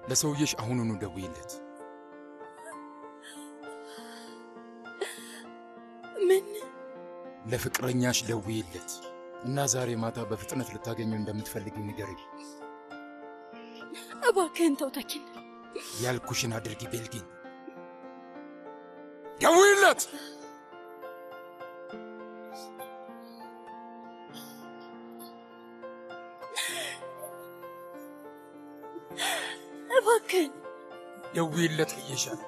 ለሰውየሽ አሁኑኑ ደውይለት። ምን ለፍቅረኛሽ ደውይለት እና ዛሬ ማታ በፍጥነት ልታገኘው እንደምትፈልጊው ንገሪው። እባክህን ተው ተኪን። ያልኩሽን አድርጊ ቤልጊን። ደውይለት። እባክህን ደውይለት ብዬሻል።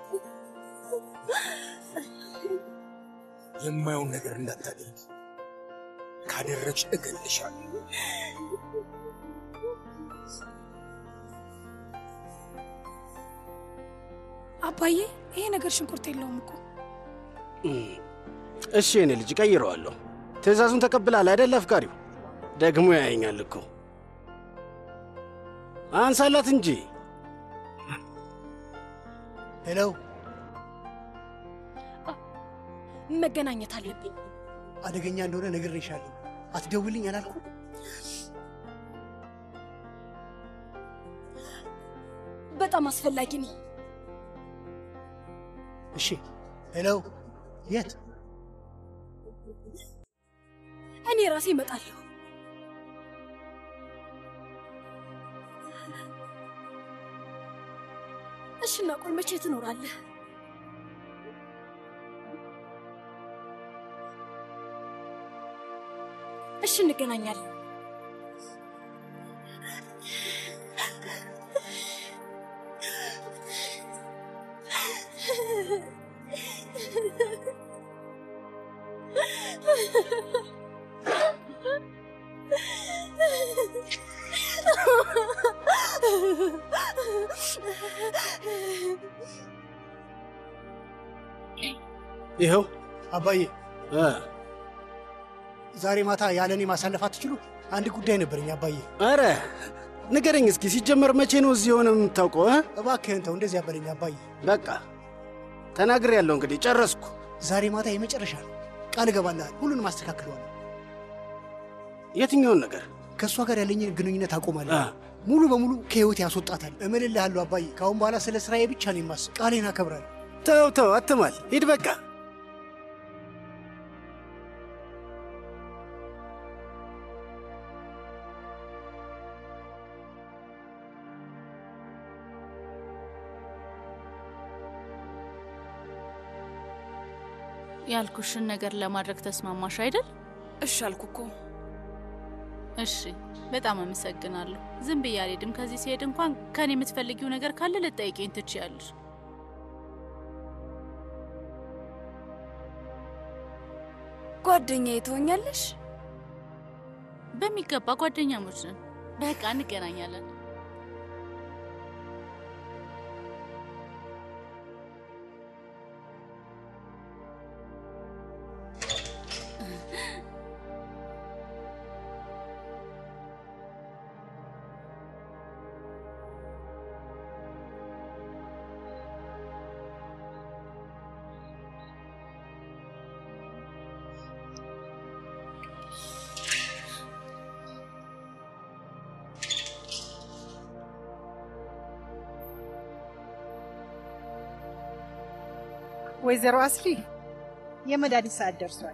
የማየውን ነገር እንዳታደርጊ፣ ካደረግሽ እገልሻለሁ። አባዬ ይሄ ነገር ሽንኩርት የለውም እኮ። እሺ የኔ ልጅ ቀይረዋለሁ። ትእዛዙን ተቀብላል አይደል? አፍቃሪው ደግሞ ያየኛል እኮ አንሳላት እንጂ። ሄሎ፣ መገናኘት አለብኝ። አደገኛ እንደሆነ ነግሬሻለሁ። አትደውልኝ አላልኩ? በጣም አስፈላጊ ነው። እሺ። ሄሎ፣ የት? እኔ ራሴ እመጣለሁ። እሺ፣ እና ቆይ መቼ ትኖራለህ? እሺ፣ እንገናኛለን። ይኸው አባዬ፣ እ ዛሬ ማታ ያለ እኔ ማሳለፍ አትችሉ? አንድ ጉዳይ ነበረኝ አባዬ። ኧረ ንገረኝ እስኪ ሲጀመር መቼ ነው እዚህ የሆነ የምታውቀው? እ? እባክህን ተው፣ እንደዚህ ያበለኝ አባዬ። በቃ ተናግሬ ያለው እንግዲህ ጨረስኩ። ዛሬ ማታ የመጨረሻ ነው። ቃል እገባልሃል፣ ሁሉንም አስተካክለዋለሁ። የትኛውን ነገር? ከእሷ ጋር ያለኝን ግንኙነት አቆማለሁ። አ። ሙሉ በሙሉ ከህይወት ያስወጣታል። እምልልሃለሁ አባዬ፣ ከአሁን በኋላ ስለ ስራዬ ብቻ ነው የማስብ። ቃሌን አከብራለሁ። ተው ተው፣ አትማል፣ ሂድ በቃ። ያልኩሽን ነገር ለማድረግ ተስማማሽ አይደል? እሺ አልኩ እኮ። እሺ፣ በጣም አመሰግናለሁ። ዝም ብዬ አልሄድም። ከዚህ ሲሄድ እንኳን ከኔ የምትፈልጊው ነገር ካለ ልጠይቀኝ ትችያለሽ። ጓደኛዬ ትሆኛለሽ? በሚገባ ጓደኛሞች ነን። በቃ እንገናኛለን። ወይዘሮ አስሊ የመድኃኒት ሰዓት ደርሷል።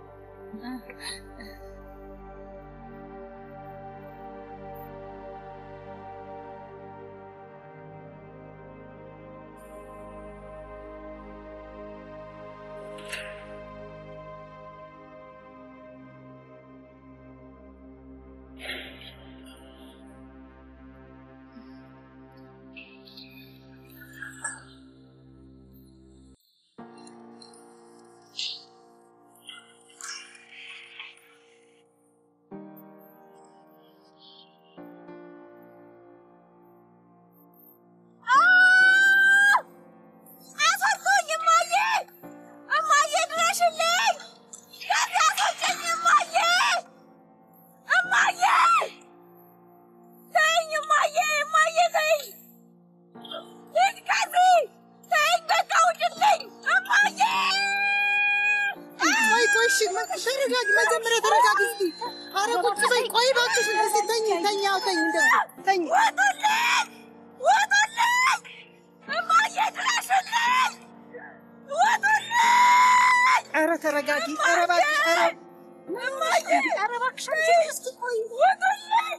አስወጡኝ! እማዬ! እማዬ ድረሽልኝ! ከዚህ አስወጪኝ! እማዬ! እማዬ! ተይኝ! እማዬ! እማዬ ተይኝ! ሂድ ከዚህ! ተይኝ! በቃ ውጭልኝ! እማዬ! ቆይ ቆይ፣ እሺ ተረጋጊ፣ መጀመሪያ ተረጋጊ እስኪ። ኧረ ቁጭ በይ፣ ቆይ እባክሽ። እስኪ ተኝ ተኝ፣ አዎ ተኝ፣ እንደዚህ ተኝ። ውጡልኝ! ውጡልኝ! ኧረ ተረጋጊ። ኧረ እባክሽ፣ ኧረ እማዬ ኧረ እባክሽ አንቺ እስኪ ቆይ። ውጡልኝ!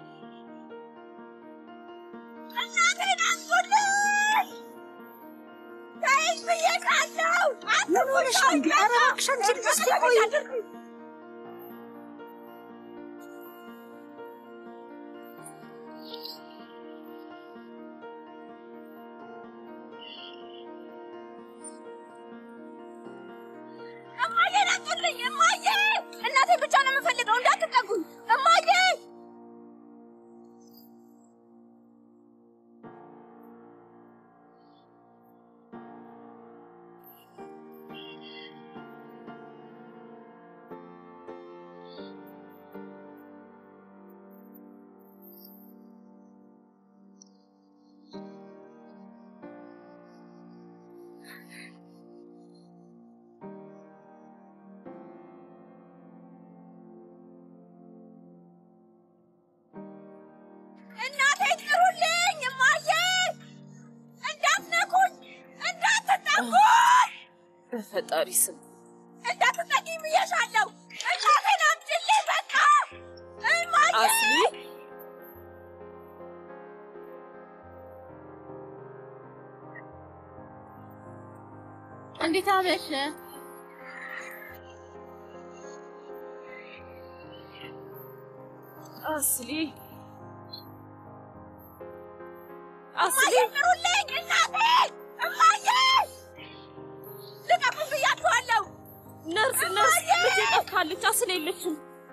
እናቴን አንሱልኝ! ተይኝ ብዬሻለሁ! ምን ሆነሽ ነው እንዴ? ኧረ እባክሽ አንቺ እስኪ ቆይ። እማዬን አንሱልኝ! እማዬ! እናቴን ብቻ ነው የምፈልገው፣ እንዳትጠጉኝ! እማዬ! እናቴን ጥሩልኝ! እማዬ! እንዳትነኩኝ! እንዳትጠጉኝ! በፈጣሪ ስም እንዳትጠጊኝ ብዬሻለሁ! እናቴን አምጪልኝ በቃ! እማዬ! አስሊ እንዴት አመሸ? አስሊ እማዬ ጥሩልኝ! እናቴን! እማዬ! ልቀቁኝ ብያችኋለሁ! ነርስ ነርስ ልጄ ጠፍታለች። አስሊ የለችም።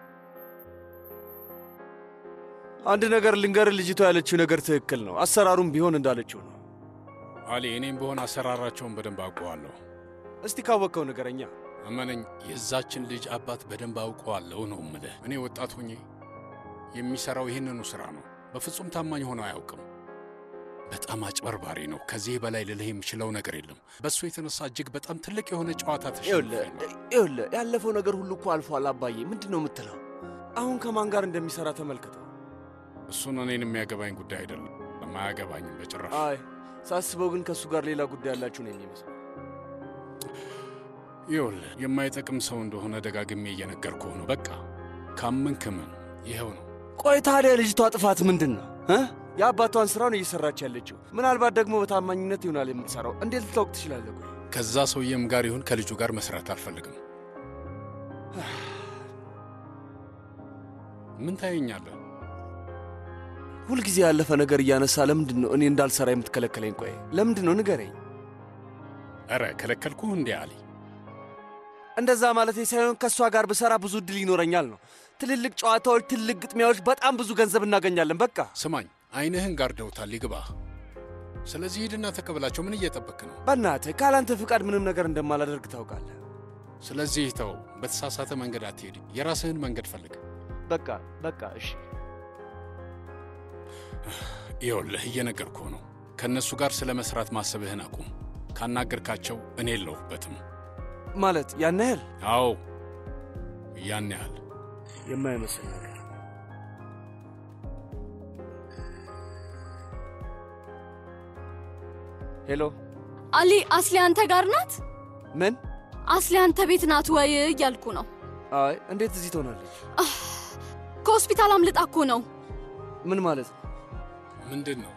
አንድ ነገር ልንገር፣ ልጅቷ ያለችው ነገር ትክክል ነው። አሰራሩም ቢሆን እንዳለችው ነው። አሊ፣ እኔም በሆን አሰራራቸውን በደንብ አውቀዋለሁ። እስቲ ካወቅከው ንገረኛ። እመነኝ፣ የዛችን ልጅ አባት በደንብ አውቀዋለሁ ነው እምልህ። እኔ ወጣት ሆኜ የሚሠራው ይህንኑ ሥራ ነው። በፍጹም ታማኝ ሆኖ አያውቅም። በጣም አጭበርባሪ ነው። ከዚህ በላይ ልልህ የምችለው ነገር የለም። በእሱ የተነሳ እጅግ በጣም ትልቅ የሆነ ጨዋታ ይኸውልህ ተሸንፌ ነው። ይኸውልህ፣ ያለፈው ነገር ሁሉ እኮ አልፏል። አባዬ ምንድን ነው የምትለው? አሁን ከማን ጋር እንደሚሠራ ተመልከተው። እሱን እኔን የሚያገባኝ ጉዳይ አይደለም። አያገባኝም በጭራሽ። አይ ሳስበው ግን ከእሱ ጋር ሌላ ጉዳይ ያላችሁ ነው የሚመስለው። ይኸውልህ የማይጠቅም ሰው እንደሆነ ደጋግሜ እየነገርኩህ ነው። በቃ ካመንክ እመን። ይኸው ነው። ቆይ ታዲያ ልጅቷ ጥፋት ምንድን ነው እ? የአባቷን ሥራ ነው እየሠራች ያለችው። ምናልባት ደግሞ በታማኝነት ይሆናል የምትሠራው። እንዴት ልታውቅ ትችላለህ? ቆይ ከዛ ሰውዬም ጋር ይሁን ከልጁ ጋር መስራት አልፈልግም። ምን ታየኛለህ? ሁልጊዜ ያለፈ ነገር እያነሳ ለምንድን ነው እኔ እንዳልሠራ የምትከለከለኝ? ቆይ ለምንድን ነው ንገረኝ። ኧረ ከለከልኩህ እንዴ አሊ? እንደዛ ማለቴ ሳይሆን ከእሷ ጋር ብሠራ ብዙ ዕድል ይኖረኛል ነው። ትልልቅ ጨዋታዎች፣ ትልቅ ግጥሚያዎች፣ በጣም ብዙ ገንዘብ እናገኛለን። በቃ ስማኝ፣ አይንህን ጋርደውታል፣ ይግባህ። ስለዚህ ሂድና ተቀበላቸው። ምን እየጠበክ ነው? በእናትህ ካላንተ ፍቃድ ምንም ነገር እንደማላደርግ ታውቃለህ። ስለዚህ ተው፣ በተሳሳተ መንገድ አትሄድ። የራስህን መንገድ ፈልግ። በቃ በቃ እሺ። ይኸውልህ እየነገርኩህ ነው። ከእነሱ ጋር ስለ መስራት ማሰብህን አቁም። ካናገርካቸው እኔ የለሁበትም። ማለት ያን ያህል አዎ ያን ያህል የማይመስል ነገር ሄሎ አሊ፣ አስሊ አንተ ጋር ናት? ምን አስሊ አንተ ቤት ናት ወይ እያልኩ ነው። አይ እንዴት እዚህ ትሆናለች ከሆስፒታል አምልጣ እኮ ነው። ምን ማለት ነው ምንድን ነው?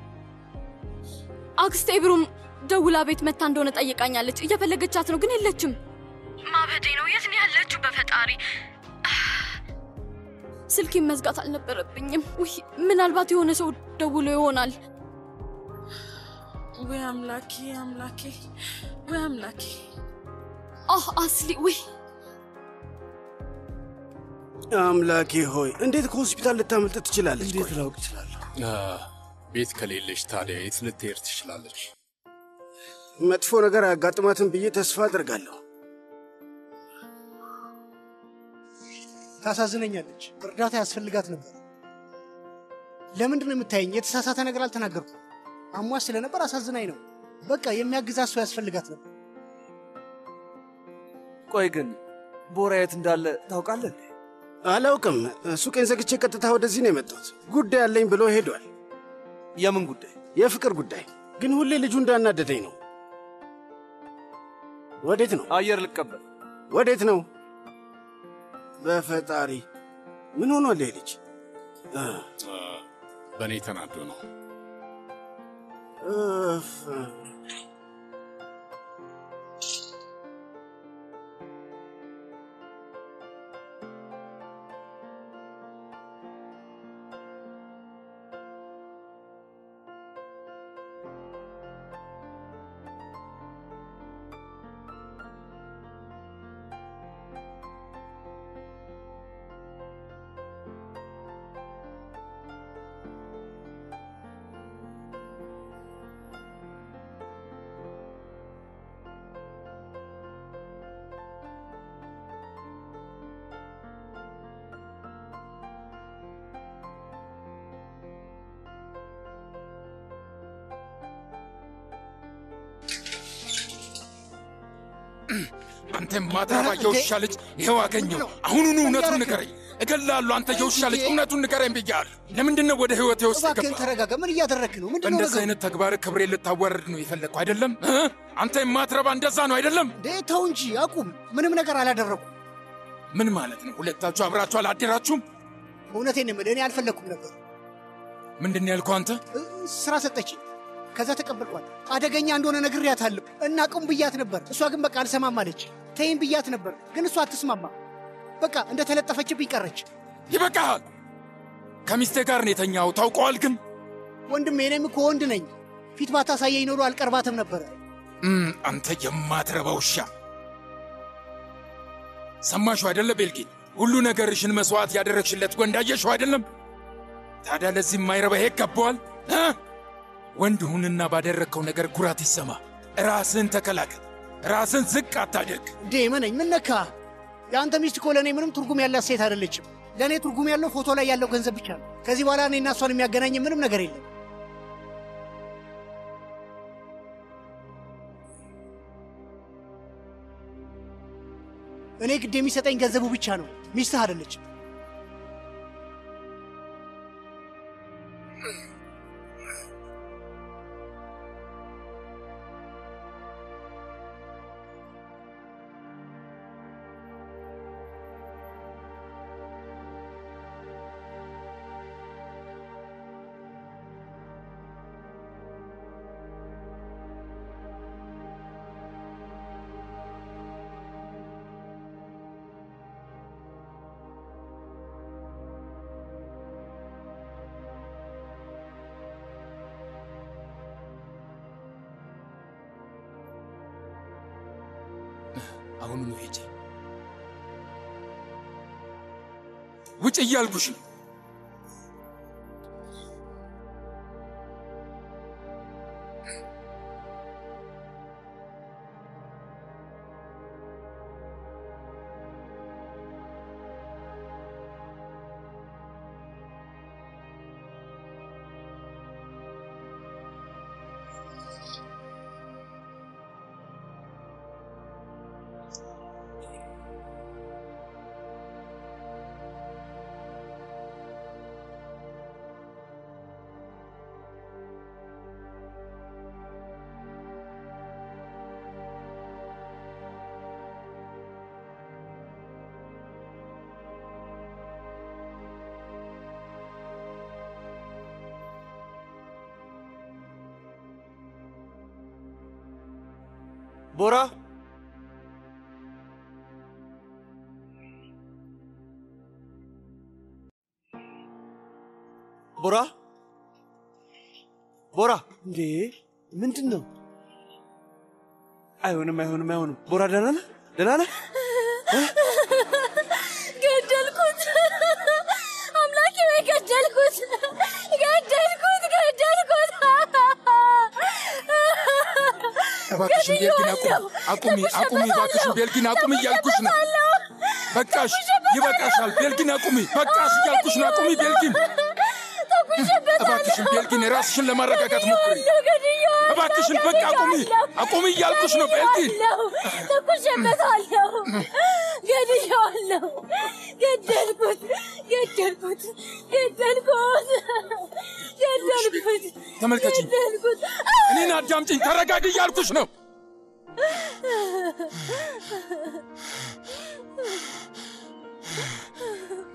አክስቴ ብሩም ደውላ ቤት መታ እንደሆነ ጠይቃኛለች። እየፈለገቻት ነው ግን የለችም። ማበዴ ነው። የት ነው ያለችው? በፈጣሪ ስልኬን መዝጋት አልነበረብኝም። ውይ ምናልባት የሆነ ሰው ደውሎ ይሆናል። ወይ አምላኬ አምላኬ ወይ አምላኬ አህ አስሊ ውይ አምላኬ ሆይ እንዴት ከሆስፒታል ልታመልጥ ትችላለች እንዴት ላውቅ እችላለሁ አ፣ ቤት ከሌለች ታዲያ የት ልትሄድ ትችላለች? መጥፎ ነገር አያጋጥማትም ብዬ ተስፋ አድርጋለሁ ታሳዝነኛለች። እርዳታ ያስፈልጋት ነበር። ለምንድን ነው የምታየኝ? የተሳሳተ ነገር አልተናገርኩም። አሟት ስለነበር አሳዝናኝ ነው። በቃ የሚያግዛት ሰው ያስፈልጋት ነበር። ቆይ ግን ቦራ የት እንዳለ ታውቃለህ እንዴ? አላውቅም። ሱቄን ዘግቼ ቀጥታ ወደዚህ ነው የመጣሁት። ጉዳይ አለኝ ብሎ ሄዷል። የምን ጉዳይ? የፍቅር ጉዳይ። ግን ሁሌ ልጁ እንዳናደደኝ ነው። ወዴት ነው? አየር ልቀበል። ወዴት ነው? በፈጣሪ ምን ሆኗል ይሄ ልጅ? እ፣ በእኔ ተናዶ ነው። እፍ። አንተ ማትረባ የውሻ ልጅ ይኸው አገኘው። አሁኑኑ እውነቱን ንገረኝ። እገላለሁ። አንተ የውሻ ልጅ እውነቱን ንገረኝ ብያለሁ። ለምንድን ነው ወደ ህይወቴ ውስጥ እባክህን ገባ? ተረጋጋ። ምን እያደረግህ ነው? ምንድን ነው በእንደዚህ ነገሩ? አይነት ተግባር ክብሬ ልታዋረድ ነው የፈለግኩ አይደለም? እ? አንተ የማትረባ እንደዛ ነው አይደለም? እንዴ ተው እንጂ አቁም። ምንም ነገር አላደረኩም። ምን ማለት ነው? ሁለታችሁ አብራችሁ አላደራችሁም? እውነቴን ነው የምልህ፣ እኔ አልፈለግኩም ነበር። ምንድን ነው ያልከው አንተ? እ፣ ስራ ሰጠችኝ። ከዛ ተቀበልኳት። አደገኛ እንደሆነ ነግሬያታለሁ እና ቁም ብያት ነበር። እሷ ግን በቃ አልሰማም አለች። ተይም ብያት ነበር፣ ግን እሷ አትስማማ። በቃ እንደ ተለጠፈችብኝ ቀረች። ይበቃሃል። ከሚስቴ ጋር ነው የተኛው ታውቀዋል። ግን ወንድሜ፣ እኔም እኮ ወንድ ነኝ። ፊት ባታሳየኝ ኖሮ አልቀርባትም ነበረ። እም፣ አንተ የማትረባ ውሻ። ሰማሽው አይደለ ቤልጊን? ሁሉ ነገርሽን መስዋዕት ያደረግሽለት ወንድ አየሽው አይደለም? ታዲያ ለዚህ የማይረባ ይሄ ይገባዋል? እ? ወንድ ሁንና ባደረግከው ነገር ኩራት ይሰማ። ራስን ተከላከል። ራስን ዝቅ አታድርግ። እንዴ መነኝ፣ ምን ነካ? የአንተ ሚስት እኮ ለእኔ ምንም ትርጉም ያላት ሴት አይደለችም። ለእኔ ትርጉም ያለው ፎቶ ላይ ያለው ገንዘብ ብቻ ነው። ከዚህ በኋላ እኔና እሷን የሚያገናኝ ምንም ነገር የለም። እኔ ግድ የሚሰጠኝ ገንዘቡ ብቻ ነው፣ ሚስትህ አይደለችም። አሁኑኑ ሂጂ። ውጭ እያልኩሽ ነው። ቦራ ቦራ ቦራ እንዴ ምንድን ነው? አይሆንም፣ አይሆንም፣ አይሆንም። ቦራ ደህና ነህ? ደህና ነህ? ገደልኩት! አምላኬ ወይ ገደልኩት! ገደልኩት! ገደልኩት! እባክሽን ቤልጊን አቁም፣ አቁሚ፣ አቁሚ፣ እባክሽን ቤልጊን አቁሚ እያልኩሽ ነው። በቃሽ፣ ይበቃሻል። ቤልጊን አቁሚ፣ በቃሽ እያልኩሽ ነው። አቁሚ ቤልጊን፣ እባክሽን ቤልጊን፣ ራስሽን ለማረጋጋት ሞክሪ። እባክሽን በቃ አቁሚ፣ አቁሚ እያልኩሽ ነው ቤልጊን። ተኩሼበታለሁ! ገድዬዋለሁ! ገደልኩት! ገደልኩት! ገደልኩት! ገደልኩት! ተመልከችኝ፣ ገደልኩት! እኔን አዳምጪኝ፣ ተረጋጊ እያልኩሽ ነው።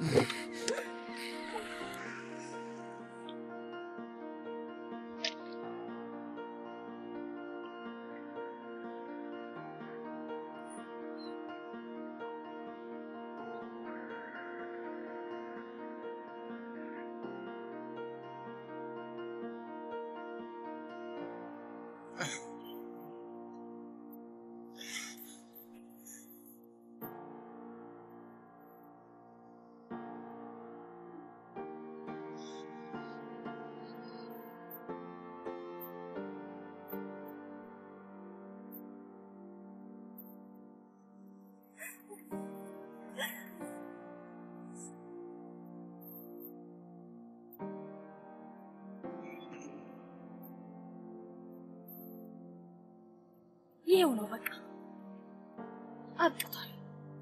ይሄው ነው በቃ አብቅቷል።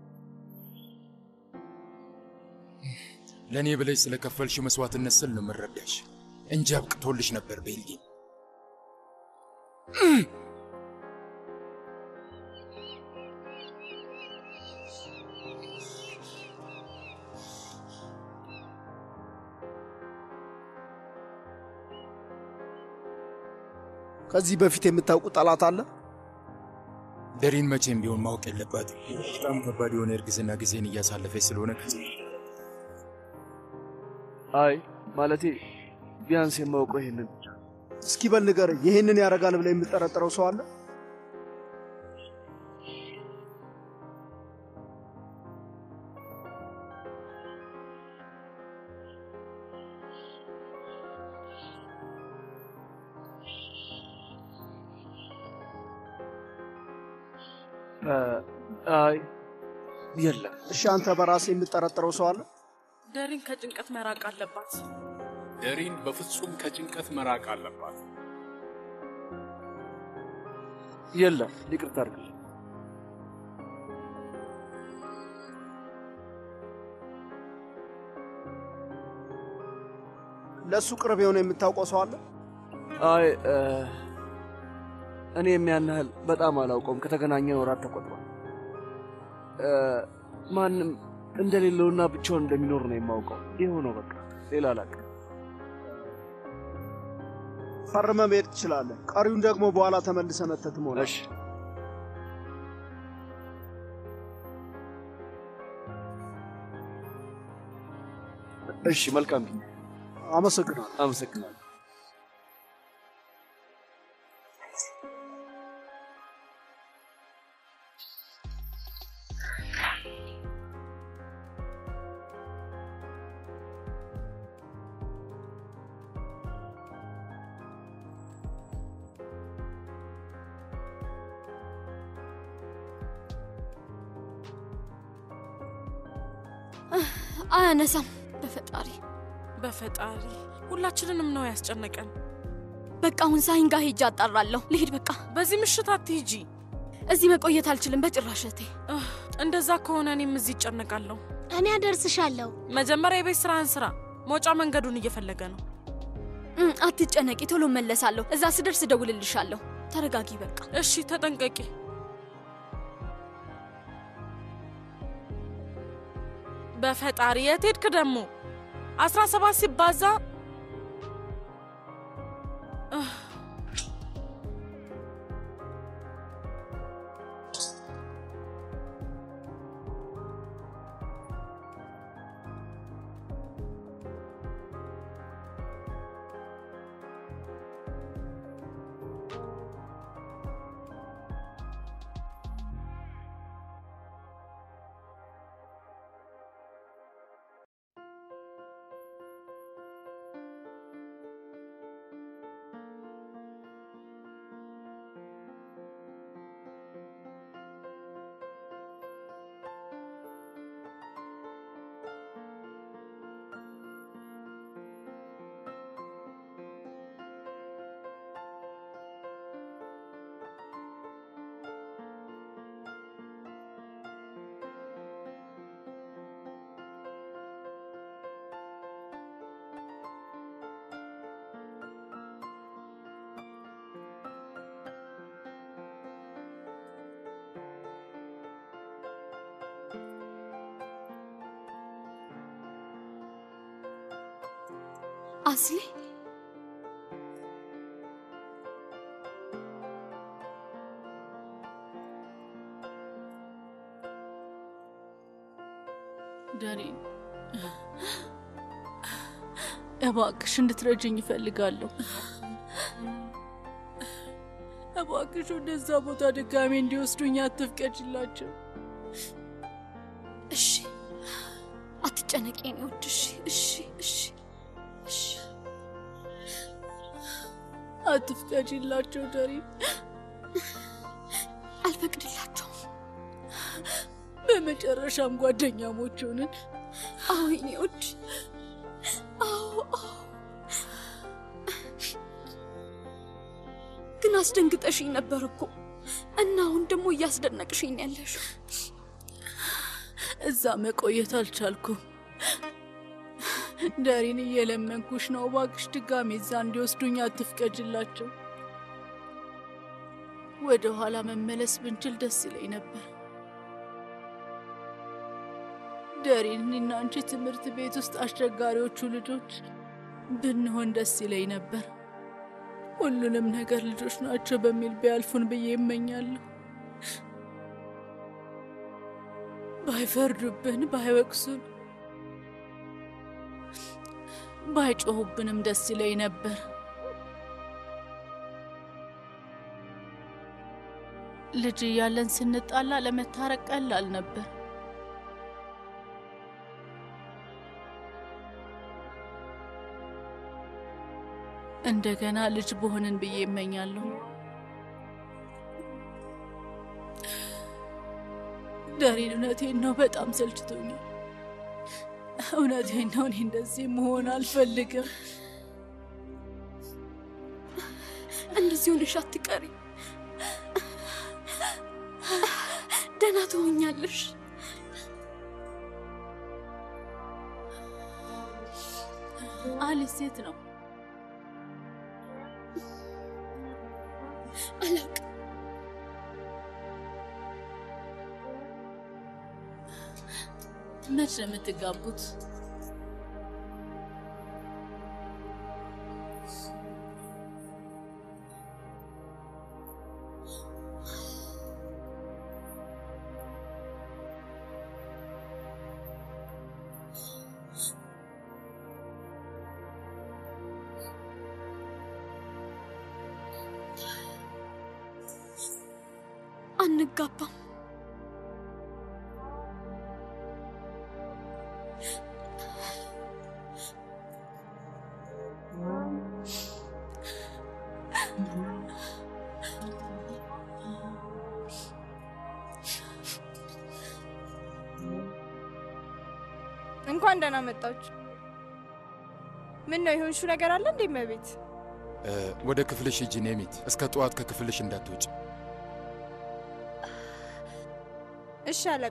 ለእኔ ብለሽ ስለከፈልሽ መስዋዕትነት ስል ነው የምረዳሽ እንጂ አብቅቶልሽ ነበር ቤልጊ። ከዚህ በፊት የምታውቁ ጠላት አለ? ደሪን መቼም ቢሆን ማወቅ የለባትም። በጣም ከባድ የሆነ እርግዝና ጊዜን እያሳለፈች ስለሆነ ከዚህ አይ ማለቴ ቢያንስ የማውቀው ይሄንን ብቻ። እስኪ በል ንገረኝ፣ ይሄንን ያደርጋል ብለህ የምጠረጥረው ሰው አለ? አይ የለም። እሺ አንተ በራስህ የምጠረጥረው ሰው አለ? ደሪን ከጭንቀት መራቅ አለባት። ደሪን በፍጹም ከጭንቀት መራቅ አለባት። የለም። ይቅርታ አድርግልኝ። ለእሱ ቅርብ የሆነ የምታውቀው ሰው አለ? አይ እኔም ያን ያህል በጣም አላውቀውም። ከተገናኘን ወራት ተቆጥሯል። እ፣ ማንም እንደሌለውና ብቻውን እንደሚኖር ነው የማውቀው። ይኸው ነው በቃ፣ ሌላ አላውቅም። ፈርመ መሄድ ትችላለህ። ቀሪውን ደግሞ በኋላ ተመልሰ መተህ ትሞላለህ። እሺ። እሺ፣ መልካም ጊዜ። አመሰግናለሁ። አመሰግናለሁ። አያነሳም። በፈጣሪ በፈጣሪ ሁላችንንም ነው ያስጨነቀን። በቃ አሁን ሳይን ጋር ሄጄ አጣራለሁ። ልሂድ በቃ። በዚህ ምሽት አትሂጂ። እዚህ መቆየት አልችልም በጭራሽ እህቴ። እንደዛ ከሆነ እኔም እዚህ ይጨነቃለሁ። እኔ አደርስሻለሁ። መጀመሪያ የቤት ስራህን ስራ። መውጫ መንገዱን እየፈለገ ነው። እም፣ አትጨነቂ፣ ቶሎ መለሳለሁ። እዛ ስደርስ እደውልልሻለሁ። ተረጋጊ በቃ። እሺ፣ ተጠንቀቂ። በፈጣሪ የት ሄድክ ደግሞ? አስራ ሰባት ሲባዛ እህ፣ አስሊ ዳሪን እባክሽ እንድትረጅኝ ይፈልጋለሁ። እባክሽ ወደዛ ቦታ ድጋሜ እንዲወስዱኝ አትፍቀጅላቸው። እሺ፣ አትጨነቂ የኔ ውድ። እሺ፣ እሺ፣ እሺ፣ እሺ። አትፍቀጅላቸው ዳሪን። አልፈቅድላቸውም። በመጨረሻም ጓደኛሞች ሆንን። አዎ የኔ ውድ፣ አዎ፣ አዎ። ግን አስደንግጠሽኝ ነበር እኮ እና አሁን ደግሞ እያስደነቅሽኝ ነው ያለሽው። እዛ መቆየት አልቻልኩም። ዳሪን እየለመንኩሽ ነው፣ እባክሽ ድጋሜ እዛ እንዲወስዱኝ አትፍቀጅላቸው። ወደ ኋላ መመለስ ብንችል ደስ ይለኝ ነበር። ዳሪን፣ እኔና አንቺ ትምህርት ቤት ውስጥ አስቸጋሪዎቹ ልጆች ብንሆን ደስ ይለኝ ነበር። ሁሉንም ነገር ልጆች ናቸው በሚል ቢያልፉን ብዬ ይመኛለሁ። ባይፈርዱብን፣ ባይወቅሱን፣ ባይጮሁብንም ደስ ይለኝ ነበር። ልጅ እያለን ስንጣላ ለመታረቅ ቀላል ነበር። እንደገና ልጅ በሆንን ብዬ ይመኛለሁ። ዳሪን፣ እውነቴን ነው፣ በጣም ሰልችቶኛል። እውነቴን ነው፣ እኔ እንደዚህ መሆን አልፈልግም። እንደዚህ ሆነሽ አትቀሪ። ደህና ትሆኛለሽ። አሊስ ሴት ነው አላውቅም። መች ነው የምትጋቡት? አንጋባም። እንኳን ደህና መጣችሁ። ምን ነው የሆንሹ ነገር አለ እንዴ? መቤት ወደ ክፍልሽ ሂጂ ኔሚት። እስከ ጠዋት ከክፍልሽ እንዳትወጪ። እሺ አለቃ።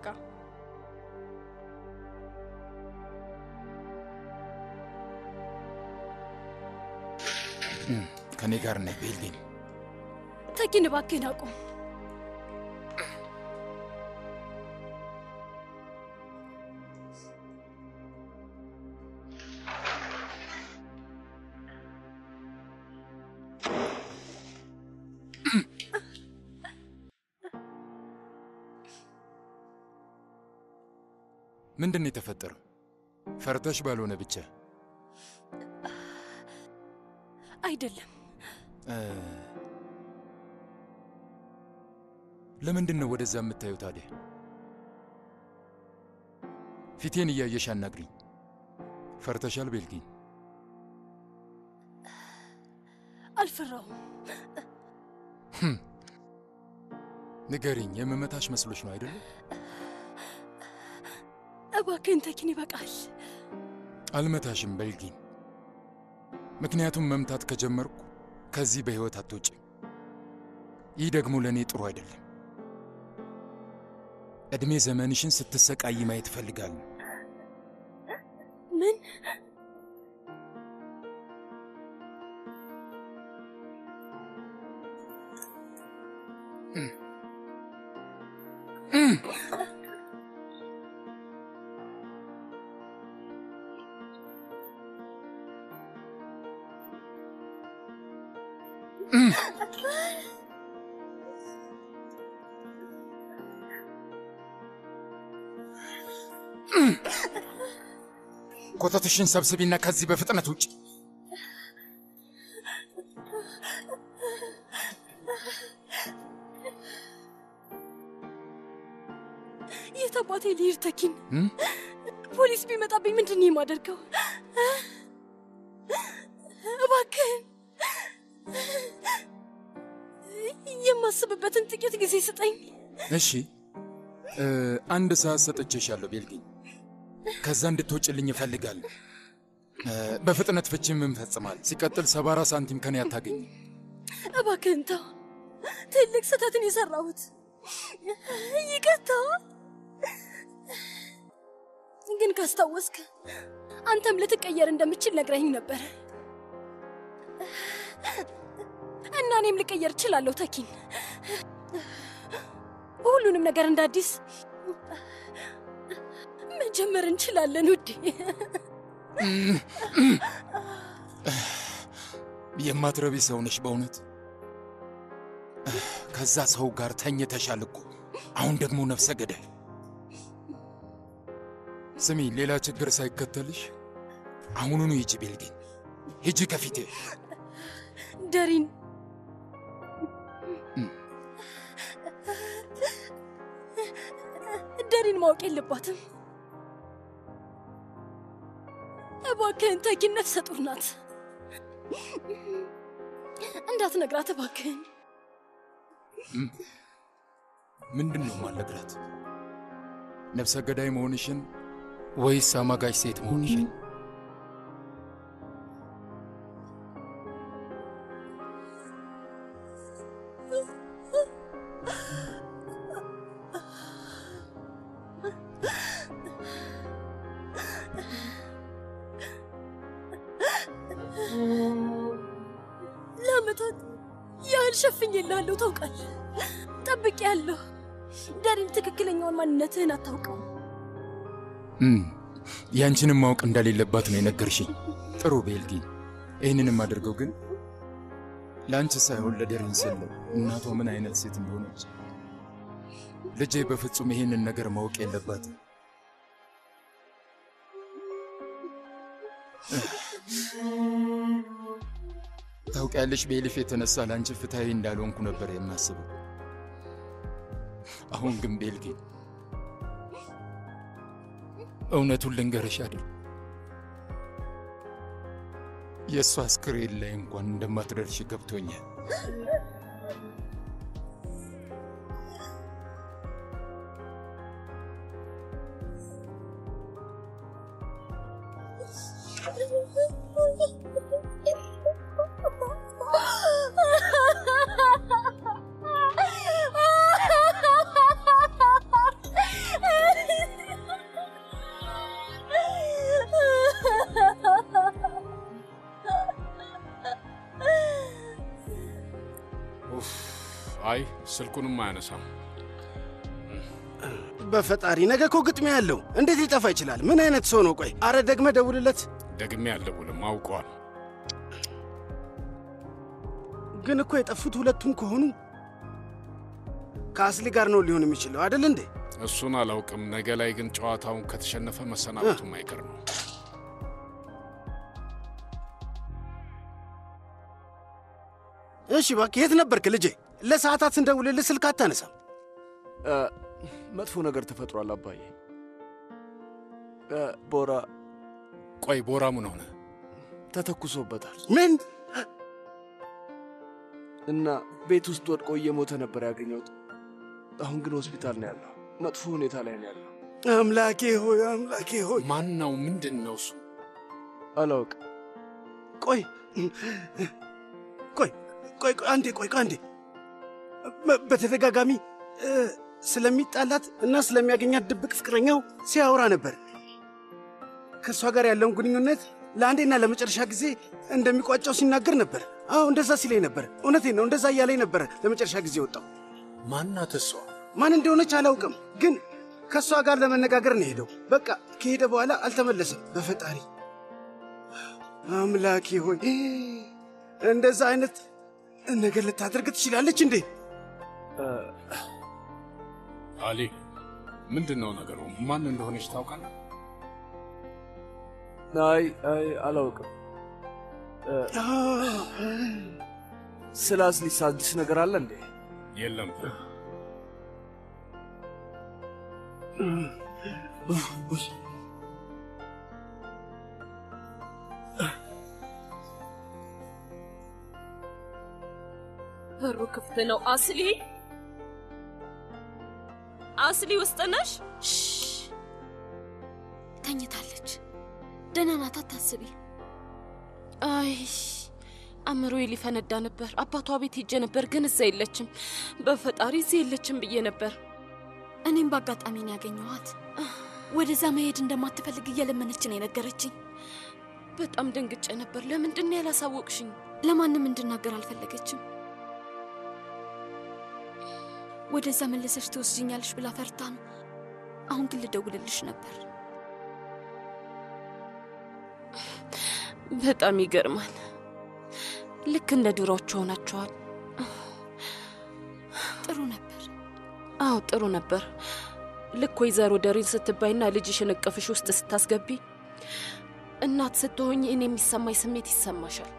ከኔ ጋር ነይ ቤልዲን። ተኪን እባክህን አቁም። ምንድን ነው የተፈጠረው? ፈርተሽ ባልሆነ ብቻ አይደለም። እ፣ ለምንድን ነው ወደዛ የምታየው ታዲያ? ፊቴን እያየሽ አናግሪኝ። ፈርተሻል ቤልጊን? አልፈራሁም። ህም፣ ንገሪኝ። የምመታሽ መስሎሽ ነው አይደለም? እባክህን ተኪን ይበቃል። አልመታሽም ቤልጊን። ምክንያቱም መምታት ከጀመርኩ ከዚህ በሕይወት አትወጪም። ይህ ደግሞ ለእኔ ጥሩ አይደለም። ዕድሜ ዘመንሽን ስትሰቃይ ማየት እፈልጋለሁ። ምን ኮተትሽን ሰብስቢና ከዚህ በፍጥነት ውጭ። የት አባቴ ልሂድ ተኪን? እም? ፖሊስ ቢመጣብኝ ምንድን ነው የማደርገው? እባክህን የማስብበትን ጥቂት ጊዜ ስጠኝ። እሺ እ፣ አንድ ሰዓት ሰጥቼሻለሁ ቤልጊኝ። ከዛ እንድትወጭልኝ እፈልጋለሁ። እ፣ በፍጥነት ፍቺም እንፈጽማል። ሲቀጥል ሰባ አራት ሳንቲም ከኔ አታገኝ። እባክህን ተው። ትልቅ ስህተትን የሰራሁት ይቅርታ። ግን ካስታወስክ አንተም ልትቀየር እንደምችል ነግረኝ ነበር እና እኔም ልቀየር እችላለሁ። ተኪን ሁሉንም ነገር እንደ አዲስ መጀመር እንችላለን ውዴ። የማትረቢ ሰው ነሽ በእውነት። ከዛ ሰው ጋር ተኝተሻል እኮ። አሁን ደግሞ ነፍሰ ገዳይ። ስሚ፣ ሌላ ችግር ሳይከተልሽ አሁኑኑ ሂጂ ቤልጊኝ፣ ሂጂ ከፊቴ። ደሪን ደሪን ማወቅ የለባትም። እባክህን ተኪን ነፍሰ ጡር ናት። እንዳትነግራት እባክህን። እም፣ ምንድን ነው ማለግራት? ነፍሰ ገዳይ መሆንሽን ወይስ አማጋጅ ሴት መሆንሽን? ለአመታት ያህል ሸፍኜልሃለሁ። ታውቃለህ፣ ጠብቄያለሁ። ደሪን ትክክለኛውን ማንነትህን አታውቀውም። እም፣ ያንቺንም ማወቅ እንደሌለባት ነው የነገርሽኝ። ጥሩ ቤልጊን፣ ይህንንም አድርገው ግን ለአንቺ ሳይሆን ለደሪን ስል ነው። እናቷ ምን አይነት ሴት እንደሆነች ልጄ በፍጹም ይህንን ነገር ማወቅ የለባትም። ታውቂያለሽ፣ በኤሊፍ የተነሳ ለአንቺ ፍትሐዊ እንዳልሆንኩ ነበር የማስበው። አሁን ግን ቤልጊ እውነቱን ልንገርሽ አይደል የእሷ አስክሬን ላይ እንኳን እንደማትደርሽ ገብቶኛል። ኡፍ፣ አይ ስልኩንም አያነሳም። በፈጣሪ ነገ እኮ ግጥሚያ ያለው እንዴት ሊጠፋ ይችላል? ምን አይነት ሰው ነው? ቆይ አረ ደግመ ደውልለት። ደግሜ አልደውልም፣ አውቀዋል። ግን እኮ የጠፉት ሁለቱም ከሆኑ ከአስሊ ጋር ነው ሊሆን የሚችለው አይደል እንዴ? እሱን አላውቅም። ነገ ላይ ግን ጨዋታውን ከተሸነፈ መሰናበቱም አይቀር ነው። እሺ እባክህ የት ነበርክ ልጄ? ለሰዓታት ስንደውልልህ ስልክ አታነሳም። መጥፎ ነገር ተፈጥሯል አባዬ። እ፣ ቦራ ቆይ ቦራ ምን ሆነ? ተተኩሶበታል ምን? እና ቤት ውስጥ ወድቆ እየሞተ ነበር ያገኘሁት። አሁን ግን ሆስፒታል ነው ያለው። መጥፎ ሁኔታ ላይ ነው ያለው። አምላኬ ሆይ አምላኬ ሆይ ማን ነው? ምንድን ነው እሱ? አላውቅም። ቆይ ቆይ ቆይ ቆይ አንዴ ቆይ ቆይ አንዴ በ- በተደጋጋሚ እ፣ ስለሚጣላት እና ስለሚያገኛት ድብቅ ፍቅረኛው ሲያወራ ነበር። ከእሷ ጋር ያለውን ግንኙነት ለአንዴና ለመጨረሻ ጊዜ እንደሚቋጨው ሲናገር ነበር። አዎ እንደዛ ሲለኝ ነበር። እውነቴን ነው፣ እንደዛ እያለኝ ነበረ። ለመጨረሻ ጊዜ ወጣው። ማናት እሷ? ማን እንደሆነች አላውቅም፣ ግን ከእሷ ጋር ለመነጋገር ነው ሄደው። በቃ ከሄደ በኋላ አልተመለሰም። በፈጣሪ አምላኬ ሆይ እንደዛ አይነት ነገር ልታደርግ ትችላለች እንዴ? አሊ ምንድን ነው ነገሩ? ማን እንደሆነች ታውቃለህ? አይ አይ አላውቅም። ስለ አስሊስ አዲስ ነገር አለ እንዴ? የለም። በሩ ክፍት ነው። አስሊ አስሊ ውስጥ ነሽ? ተኝታለች። ደህና ናት፣ አታስቢ። አይ አእምሮዬ ሊፈነዳ ነበር። አባቷ ቤት ሄጄ ነበር፣ ግን እዛ የለችም። በፈጣሪ እዚህ የለችም ብዬ ነበር። እኔም በአጋጣሚ ነው ያገኘኋት። ወደዛ መሄድ እንደማትፈልግ እየለመነች ነው የነገረችኝ። በጣም ደንግጬ ነበር። ለምንድን ነው ያላሳወቅሽኝ? ለማንም እንድናገር አልፈለገችም። ወደዛ መለሰሽ ትወስጅኛለሽ ብላ ፈርታ ነው። አሁን ግን ልደውልልሽ ነበር። በጣም ይገርማል። ልክ እንደ ድሮዎቹ ሆናችኋል። ጥሩ ነበር። አዎ ጥሩ ነበር። ልክ ወይዘሮ ደሪን ስትባይና ልጅሽን እቅፍሽ ውስጥ ስታስገቢ እናት ስትሆኝ እኔ የሚሰማኝ ስሜት ይሰማሻል።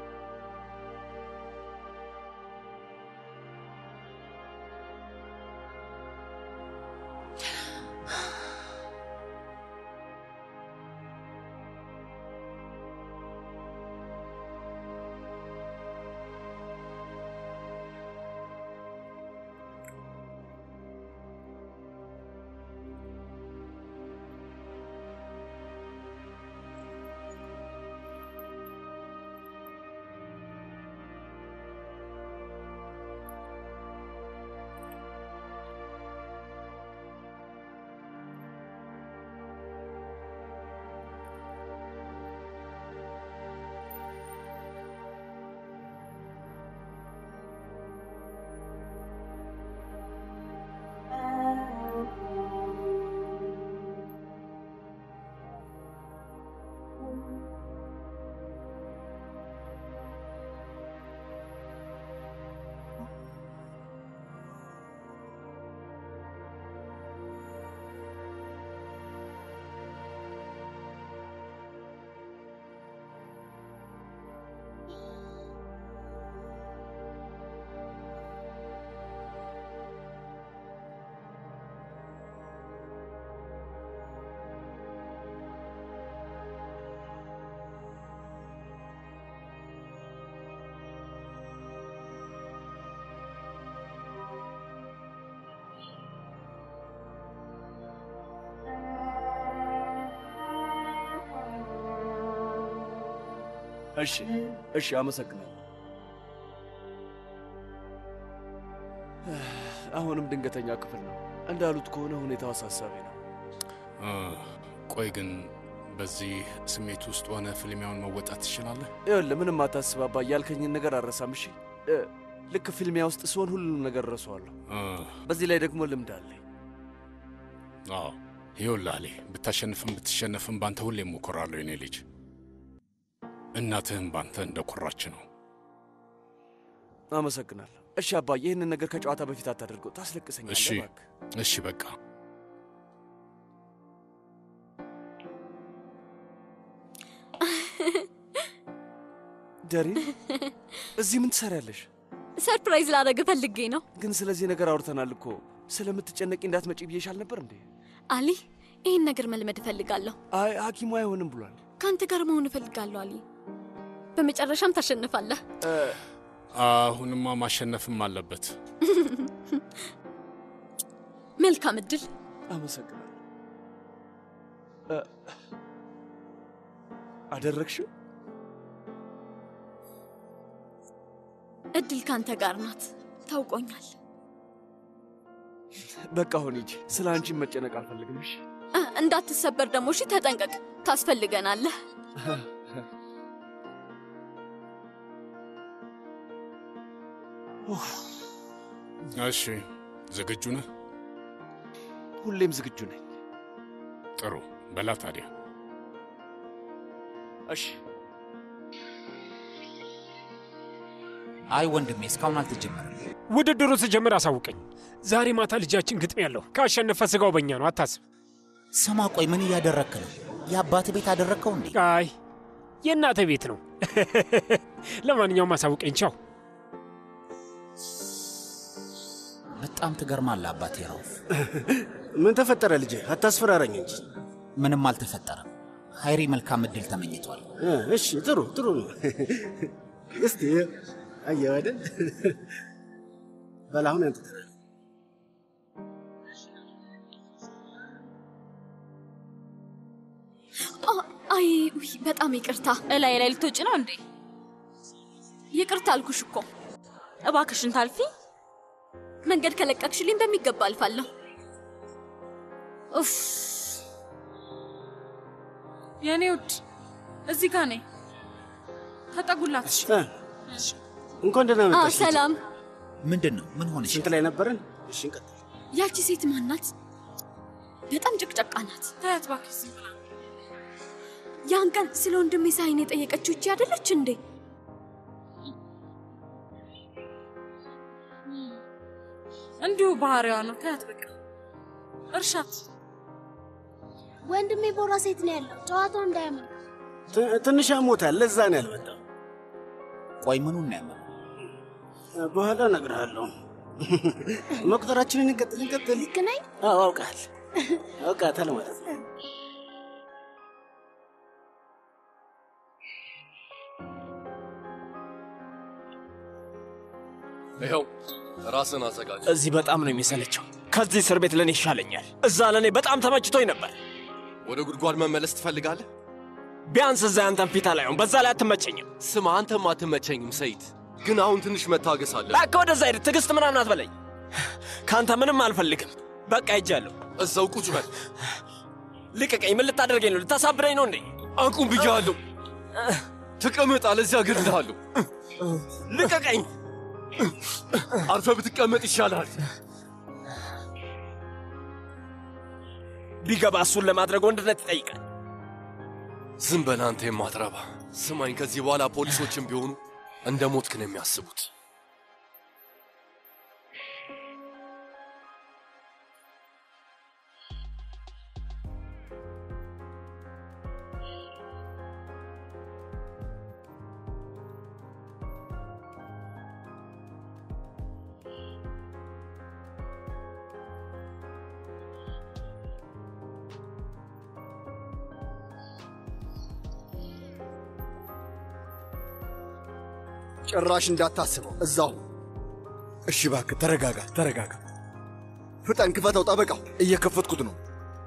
እሺ እሺ፣ አመሰግናለሁ። አሁንም ድንገተኛ ክፍል ነው። እንዳሉት ከሆነ ሁኔታው አሳሳቢ ነው። እ፣ ቆይ ግን በዚህ ስሜት ውስጥ ሆነ ፍልሚያውን መወጣት ትችላለህ? ይኸውልህ ምንም አታስብ አባ፣ ያልከኝን ነገር አልረሳም። እሺ እ፣ ልክ ፊልሚያ ውስጥ ሲሆን ሁሉንም ነገር እረሳዋለሁ። እ፣ በዚህ ላይ ደግሞ ልምድ አለኝ። አዎ ይኸውልህ አሌ፣ ብታሸንፍም ብትሸነፍም ባንተ ሁሌ እሞክራለሁ የኔ ልጅ። እናትህም ባንተ እንደኮራች ነው። አመሰግናለሁ። እሺ አባ፣ ይህንን ነገር ከጨዋታ በፊት አታደርገው፣ ታስለቅሰኛለህ። እሺ እባክህ። እሺ፣ በቃ ደሪን፣ እዚህ ምን ትሰሪያለሽ? ሰርፕራይዝ ላደረግ ፈልጌ ነው። ግን ስለዚህ ነገር አውርተናል እኮ። ስለምትጨነቂ እንዳትመጪ ብዬሻል ነበር እንዴ? አሊ፣ ይህን ነገር መልመድ እፈልጋለሁ። አይ ሐኪሙ አይሆንም ብሏል። ከአንተ ጋር መሆን እፈልጋለሁ አሊ። በመጨረሻም ታሸንፋለህ። እ፣ አሁንማ ማሸነፍም አለበት። መልካም እድል። አመሰግናለሁ። እ፣ አደረግሽው? እድል ካንተ ጋር ናት። ታውቆኛል። በቃ አሁን ሂጂ። ስለ አንቺ መጨነቅ አልፈልግም። እሺ እ፣ እንዳትሰበር ደግሞ እሺ። ተጠንቀቅ፣ ታስፈልገናለህ። እሺ፣ ዝግጁ ነህ? ሁሌም ዝግጁ ነኝ። ጥሩ በላ ታዲያ። እሺ አይ ወንድሜ እስካሁን አልተጀመረም። ውድድሩ ስጀምር አሳውቀኝ። ዛሬ ማታ ልጃችን ግጥም ያለው ካሸነፈ ስጋው በእኛ ነው፣ አታስብ። ስማ ቆይ ምን እያደረግክ ነው? የአባት ቤት አደረግከው እንዴ? አይ የእናተ ቤት ነው። ለማንኛውም አሳውቀኝ። ቻው። በጣም ትገርማለህ አባቴ ራውፍ። ምን ተፈጠረ ልጄ? አታስፈራረኝ እንጂ። ምንም አልተፈጠረም። ሀይሪ መልካም እድል ተመኝቷል። እ፣ እሺ ጥሩ ጥሩ ነው። እስቲ አየህ አይደል? በል አሁን ያንተ ተራ ነው። አ- አይ ውይ፣ በጣም ይቅርታ። እላይ ላይ ልትወጪ ነው እንዴ? ይቅርታ አልኩሽ እኮ። እባክሽን ታልፊ። መንገድ ከለቀቅሽልኝ በሚገባ አልፋለሁ። ኡፍ የእኔ ውድ እዚህ ጋር ነኝ። ተጠጉላት። እ፣ እንኳን ደህና አ፣ መጣሽ። ልጄ። ሰላም። ምንድን ነው? ምን ሆነሽ? ስንት ላይ ነበረን? እሺ እንቀጥል። ያቺ ሴት ማናት? በጣም ጭቅጨቃ ናት። ታያት እባክሽ ዝም ብላ። ያን ቀን ስለ ወንድሜ ሳይን የጠየቀችው እቺ አይደለች እንዴ? እንዲሁ ባህሪዋ ነው። ታያት በቃ እርሻት። ወንድሜ ቦራ ሴት ነው ያለው። ጨዋታው እንዳያምር ት- ትንሽ አሞታል፣ ለዛ ነው ያልመጣው። ቆይ ምኑን ነው ያመመው? በኋላ እነግርሃለሁ። መቁጠራችንን እንቀጥል እንቀጥል። ልክ ነኝ? አዎ አውቃል አውቃታል ማለት ነው። ይኸው ራስን አዘጋጅ። እዚህ በጣም ነው የሚሰለቸው። ከዚህ እስር ቤት ለእኔ ይሻለኛል። እዛ ለእኔ በጣም ተመችቶኝ ነበር። ወደ ጉድጓድ መመለስ ትፈልጋለህ? ቢያንስ እዛ ያንተን ፊት አላየውም። በዛ ላይ አትመቸኝም። ስማ፣ አንተም አትመቸኝም ሰይድ፣ ግን አሁን ትንሽ መታገስ አለ። እባክህ ወደዛ ሂድ። ትዕግስት ምናምን አትበለኝ። ከአንተ ምንም አልፈልግም። በቃ ሄጃለሁ። እዛው ቁጭ በል። ልቀቀኝ። ምን ልታደርገኝ ነው? ልታሳብረኝ ነው እንዴ? አቁም ብያለሁ። ተቀመጥ፣ አለዚያ እገድልሃለሁ። ልቀቀኝ። አርፈ ብትቀመጥ ይሻላል። ቢገባ እሱን ለማድረግ ወንድነት ይጠይቃል። ዝም በል አንተ የማትረባ። ስማኝ፣ ከዚህ በኋላ ፖሊሶችም ቢሆኑ እንደ ሞትክ ነው የሚያስቡት። ጭራሽ እንዳታስበው እዛው። እሺ እባክህ ተረጋጋ፣ ተረጋጋ። ፍጠን፣ ክፈተው። ጠበቃው እየከፈትኩት ነው።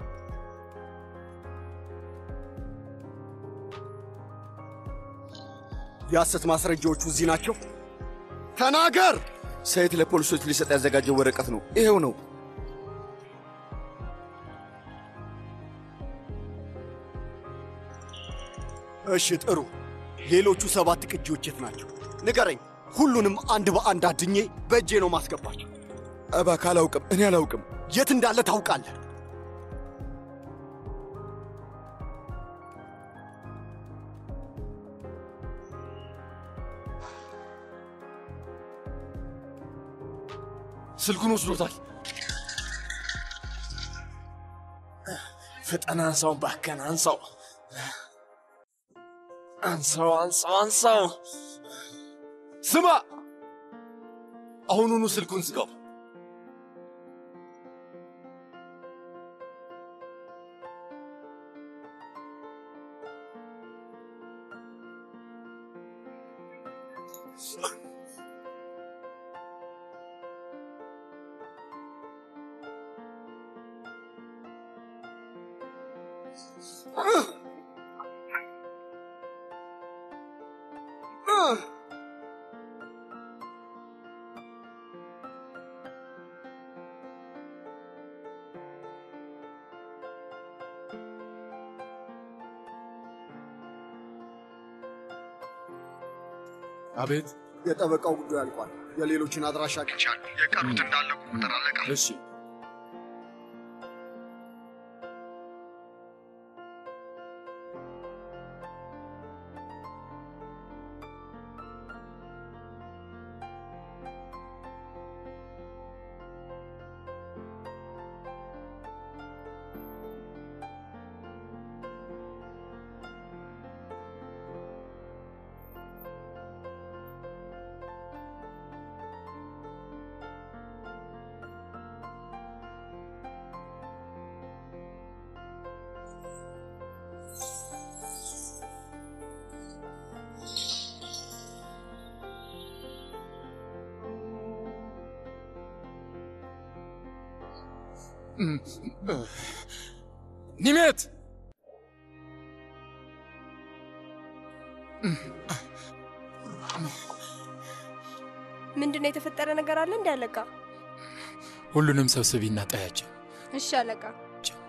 የሐሰት ማስረጃዎቹ እዚህ ናቸው። ተናገር። ሰይድ ለፖሊሶች ሊሰጥ ያዘጋጀው ወረቀት ነው። ይሄው ነው። እሺ ጥሩ። ሌሎቹ ሰባት ቅጂዎች የት ናቸው? ንገረኝ። ሁሉንም አንድ በአንድ አድኜ በእጄ ነው ማስገባቸው። እባክህ አላውቅም፣ እኔ አላውቅም። የት እንዳለ ታውቃለህ? ስልኩን ወስዶታል። ፍጠን፣ አንሳው፣ እባክህን አንሳው፣ አንሳው፣ አንሳው፣ አንሳው። ስማ፣ አሁኑኑ ስልኩን ዝጋው። አቤት። የጠበቃው ጉዳይ አልቋል። የሌሎችን አድራሻ አግኝቻለሁ። የቀሩት እንዳለቁ ቁጥር አለቃ። እሺ ኒሜት ምንድን ነው የተፈጠረ ነገር አለ እንዲ አለቃ? ሁሉንም ሰብስቢና ጠያቸው። እሺ አለቃ።